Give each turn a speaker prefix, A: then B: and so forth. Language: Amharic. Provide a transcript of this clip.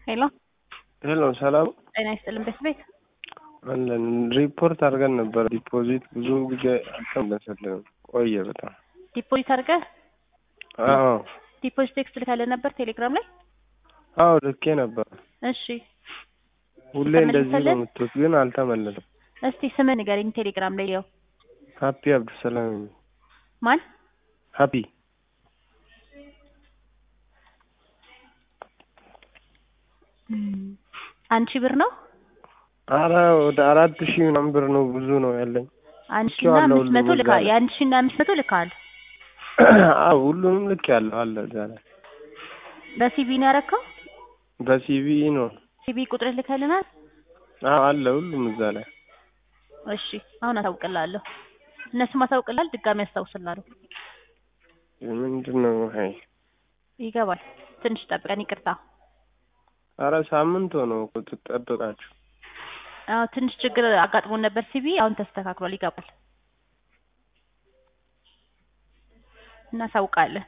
A: ሄሎ
B: ሄሎ ሰላም
A: ጤና ይስጥልን ቤት ቤት
B: አለን ሪፖርት አድርገን ነበር። ዲፖዚት ብዙ ጊዜ አልተመለሰልንም ቆየ በጣም።
A: ዲፖዚት አድርገህ
B: አዎ
A: ዲፖዚት ቴክስት ልካለ ነበር ቴሌግራም ላይ።
B: አዎ ልኬ ነበር።
A: እሺ
B: ሁሌ እንደዚህ ነው
A: ተመለሰልን?
B: የምትሉት ግን አልተመለሰም።
A: እስቲ ስምህ ንገረኝ ቴሌግራም ላይ ያው
B: ሀፒ አብዱሰላም
A: ማን
B: ሀፒ
A: አንድ ሺህ ብር ነው
B: አረ ወደ አራት ሺህ ምናምን ብር ነው ብዙ ነው ያለኝ።
A: አንድ ሺህ እና
B: ልኬዋለሁ
A: አምስት መቶ
B: ሁሉም
A: ልካ
B: እዛ ላይ።
A: የአንድ ሺህ እና አምስት መቶ ልካል
B: አዎ ሁሉንም ልክ ያለው አለ እዛ ላይ።
A: በሲቪ ነው ያረከው
B: በሲቪ ነው
A: ሲቪ ቁጥርህ ልከልናል
B: አዎ አለ ሁሉም እዛ ላይ።
A: እሺ አሁን አሳውቅልሃለሁ እነሱም አሳውቅልሃል ድጋሚ አስታውስልሃለሁ
B: ምንድን ነው ሀይ
A: ይገባል ትንሽ ጠብቀን ይቅርታ
B: አረ ሳምንት ሆነው እኮ ትጠብቃችሁ።
A: አዎ ትንሽ ችግር አጋጥሞን ነበር ሲቪ አሁን ተስተካክሏል ይገባል እናሳውቃለን